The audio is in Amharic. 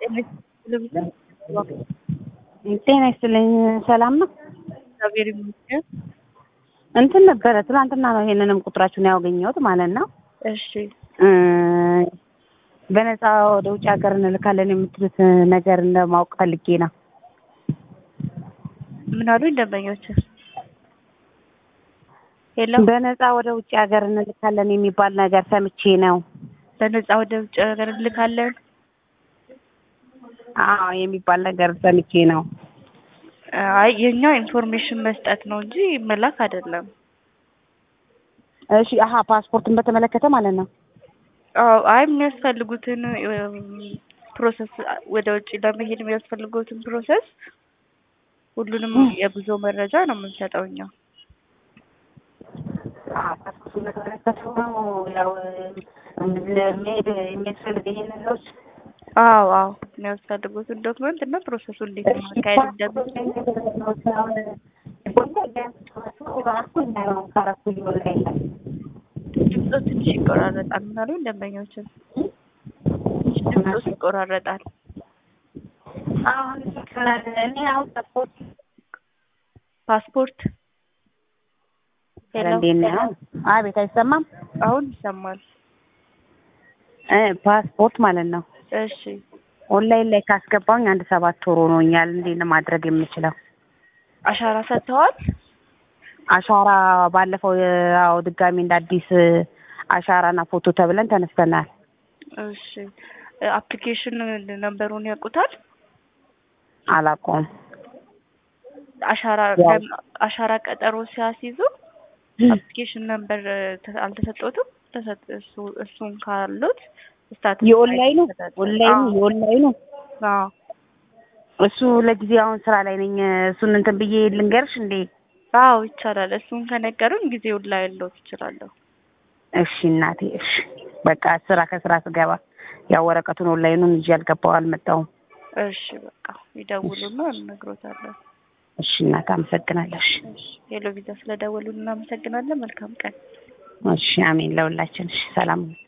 ጤና ይስጥልኝ። ሰላም ነው? እግዚአብሔር ይመስገን። እንትን ነበረ ትናንትና ነው ይሄንንም ቁጥራችሁን ያገኘሁት ማለት ነው። እሺ እ በነፃ ወደ ውጭ ሀገር እንልካለን የምትሉት ነገር እንደማወቅ ፈልጌ ነው። ምን አሉ ደንበኞች? ሄሎ በነፃ ወደ ውጭ ሀገር እንልካለን የሚባል ነገር ሰምቼ ነው። በነፃ ወደ ውጭ ሀገር እንልካለን። አዎ የሚባል ነገር ሰምቼ ነው። አይ የኛ ኢንፎርሜሽን መስጠት ነው እንጂ መላክ አይደለም። እሺ አሀ ፓስፖርትን በተመለከተ ማለት ነው። አዎ አይ የሚያስፈልጉትን ፕሮሰስ ወደ ውጭ ለመሄድ የሚያስፈልጉትን ፕሮሰስ ሁሉንም የጉዞ መረጃ ነው የምንሰጠው እኛ። ፓስፖርትን በተመለከተ ነው ያው ለመሄድ የሚያስፈልግ ይሄ ነገሮች አዎ አዎ የሚያስፈልጉትን ዶክመንት እና ፕሮሰሱ እንዴት ማካሄድ እንደምንችል ድምፆ ትንሽ ይቆራረጣል። ምን አሉ ደንበኞችን? ድምፆ ይቆራረጣል። ፓስፖርት ሄሎ፣ እንዴት ነው? አቤት አይሰማም? አሁን ይሰማል። እ ፓስፖርት ማለት ነው እሺ ኦንላይን ላይ ካስገባውኝ አንድ ሰባት ወር ሆኖኛል። እንዴት ነው ማድረግ የምችለው? አሻራ ሰጥተዋል? አሻራ ባለፈው ያው ድጋሚ እንደ አዲስ አሻራና ፎቶ ተብለን ተነስተናል። እሺ አፕሊኬሽን ነምበሩን ያውቁታል? አላውቀውም። አሻራ ያው- አሻራ ቀጠሮ ሲያስይዙ አፕሊኬሽን ነምበር አልተሰጠውትም? ተሰጥ- እሱ እሱን ካሉት ስታተስ የኦንላይኑ ይሰጣል። ኦንላይኑ አዎ፣ የኦንላይኑ አዎ። እሱ ለጊዜ አሁን ስራ ላይ ነኝ። እሱን እንትን ብዬ ልንገርሽ እንዴ? አዎ ይቻላል። እሱን ከነገሩን ጊዜውን ላይ ያለው ትችላለሁ። እሺ እናቴ፣ እሺ በቃ ስራ ከስራ ስገባ ያው ወረቀቱን ኦንላይኑን ይዤ አልገባው አልመጣውም። እሺ በቃ ይደውሉና እንነግሮታለን። እሺ እናት አመሰግናለሁ። እሺ እሺ ሄሎ ቪዛ ስለደወሉን እናመሰግናለን። መልካም ቀን። እሺ አሜን ለሁላችን። እሺ ሰላም